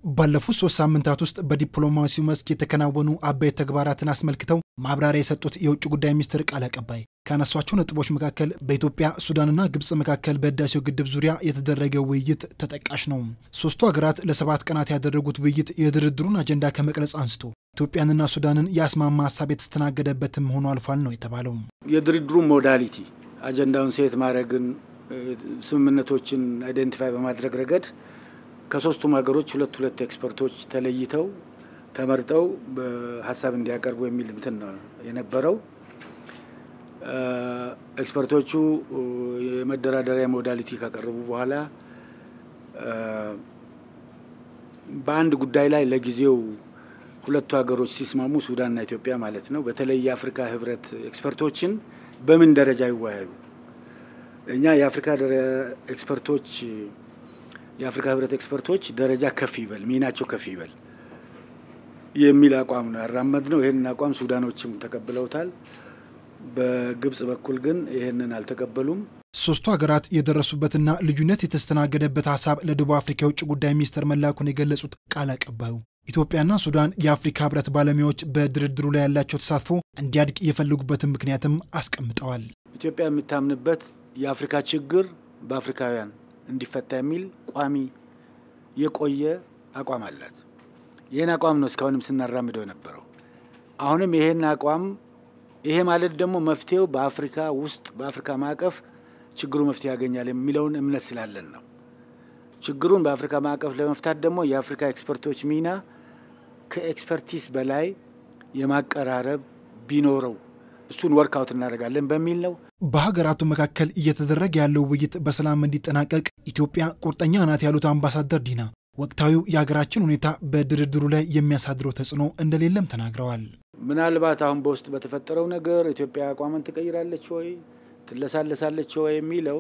ባለፉት ሶስት ሳምንታት ውስጥ በዲፕሎማሲው መስክ የተከናወኑ አበይት ተግባራትን አስመልክተው ማብራሪያ የሰጡት የውጭ ጉዳይ ሚኒስትር ቃል አቀባይ ካነሷቸው ነጥቦች መካከል በኢትዮጵያ ሱዳንና ግብፅ መካከል በህዳሴው ግድብ ዙሪያ የተደረገ ውይይት ተጠቃሽ ነው። ሶስቱ ሀገራት ለሰባት ቀናት ያደረጉት ውይይት የድርድሩን አጀንዳ ከመቅረጽ አንስቶ ኢትዮጵያንና ሱዳንን የአስማማ ሀሳብ የተስተናገደበትም ሆኖ አልፏል ነው የተባለው። የድርድሩ ሞዳሊቲ አጀንዳውን ሴት ማድረግን ስምምነቶችን አይደንቲፋይ በማድረግ ረገድ ከሶስቱም ሀገሮች ሁለት ሁለት ኤክስፐርቶች ተለይተው ተመርጠው በሀሳብ እንዲያቀርቡ የሚል እንትን ነው የነበረው። ኤክስፐርቶቹ የመደራደሪያ ሞዳሊቲ ካቀረቡ በኋላ በአንድ ጉዳይ ላይ ለጊዜው ሁለቱ ሀገሮች ሲስማሙ ሱዳንና ኢትዮጵያ ማለት ነው፣ በተለይ የአፍሪካ ህብረት ኤክስፐርቶችን በምን ደረጃ ይወያዩ እኛ የአፍሪካ ኤክስፐርቶች የአፍሪካ ህብረት ኤክስፐርቶች ደረጃ ከፍ ይበል፣ ሚናቸው ከፍ ይበል የሚል አቋም ነው ያራመድ ነው። ይህንን አቋም ሱዳኖችም ተቀብለውታል። በግብጽ በኩል ግን ይህንን አልተቀበሉም። ሶስቱ ሀገራት የደረሱበትና ልዩነት የተስተናገደበት ሀሳብ ለደቡብ አፍሪካ የውጭ ጉዳይ ሚኒስትር መላኩን የገለጹት ቃል አቀባዩ ኢትዮጵያና ሱዳን የአፍሪካ ህብረት ባለሙያዎች በድርድሩ ላይ ያላቸው ተሳትፎ እንዲያድግ የፈለጉበትን ምክንያትም አስቀምጠዋል። ኢትዮጵያ የምታምንበት የአፍሪካ ችግር በአፍሪካውያን እንዲፈታ የሚል ቋሚ የቆየ አቋም አላት። ይህን አቋም ነው እስካሁንም ስናራምደው የነበረው። አሁንም ይሄን አቋም ይሄ ማለት ደግሞ መፍትሄው በአፍሪካ ውስጥ በአፍሪካ ማዕቀፍ ችግሩ መፍትሄ ያገኛል የሚለውን እምነት ስላለን ነው። ችግሩን በአፍሪካ ማዕቀፍ ለመፍታት ደግሞ የአፍሪካ ኤክስፐርቶች ሚና ከኤክስፐርቲስ በላይ የማቀራረብ ቢኖረው እሱን ወርክአውት እናደርጋለን በሚል ነው። በሀገራቱ መካከል እየተደረገ ያለው ውይይት በሰላም እንዲጠናቀቅ ኢትዮጵያ ቁርጠኛ ናት ያሉት አምባሳደር ዲና ወቅታዊው የሀገራችን ሁኔታ በድርድሩ ላይ የሚያሳድረው ተጽዕኖ እንደሌለም ተናግረዋል። ምናልባት አሁን በውስጥ በተፈጠረው ነገር ኢትዮጵያ አቋሟን ትቀይራለች ወይ ትለሳለሳለች ወይ የሚለው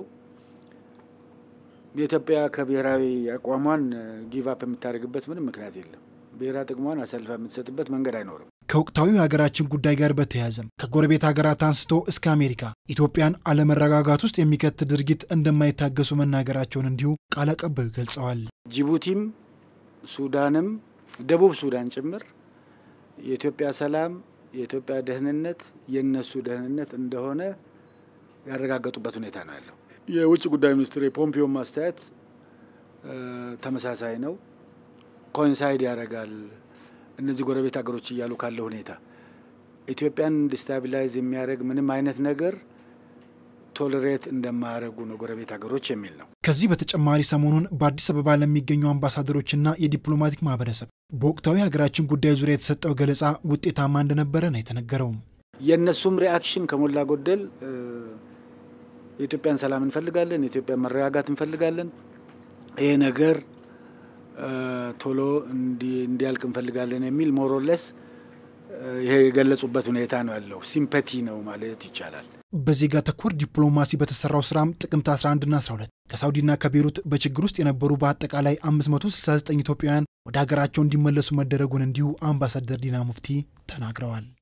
የኢትዮጵያ ከብሔራዊ አቋሟን ጊቫፕ የምታደርግበት ምንም ምክንያት የለም። ብሔራዊ ጥቅሟን አሳልፋ የምትሰጥበት መንገድ አይኖርም። ከወቅታዊ የሀገራችን ጉዳይ ጋር በተያያዘም ከጎረቤት ሀገራት አንስቶ እስከ አሜሪካ ኢትዮጵያን አለመረጋጋት ውስጥ የሚከት ድርጊት እንደማይታገሱ መናገራቸውን እንዲሁ ቃል አቀባዩ ገልጸዋል። ጅቡቲም፣ ሱዳንም፣ ደቡብ ሱዳን ጭምር የኢትዮጵያ ሰላም፣ የኢትዮጵያ ደህንነት የእነሱ ደህንነት እንደሆነ ያረጋገጡበት ሁኔታ ነው ያለው። የውጭ ጉዳይ ሚኒስትር የፖምፒዮ ማስተያየት ተመሳሳይ ነው። ኮንሳይድ ያደርጋል እነዚህ ጎረቤት ሀገሮች እያሉ ካለ ሁኔታ ኢትዮጵያን ዲስታቢላይዝ የሚያደርግ ምንም አይነት ነገር ቶለሬት እንደማያደርጉ ነው ጎረቤት ሀገሮች የሚል ነው። ከዚህ በተጨማሪ ሰሞኑን በአዲስ አበባ ለሚገኙ አምባሳደሮችና የዲፕሎማቲክ ማህበረሰብ በወቅታዊ ሀገራችን ጉዳይ ዙሪያ የተሰጠው ገለጻ ውጤታማ እንደነበረ ነው የተነገረው። የእነሱም ሪአክሽን ከሞላ ጎደል የኢትዮጵያን ሰላም እንፈልጋለን፣ የኢትዮጵያን መረጋጋት እንፈልጋለን፣ ይሄ ነገር ቶሎ እንዲያልቅ እንፈልጋለን የሚል ሞሮለስ ይሄ የገለጹበት ሁኔታ ነው ያለው። ሲምፐቲ ነው ማለት ይቻላል። በዜጋ ተኮር ዲፕሎማሲ በተሰራው ስራም ጥቅምት 11ና 12 ከሳውዲና ከቤሩት በችግር ውስጥ የነበሩ በአጠቃላይ 569 ኢትዮጵያውያን ወደ ሀገራቸው እንዲመለሱ መደረጉን እንዲሁ አምባሳደር ዲና ሙፍቲ ተናግረዋል።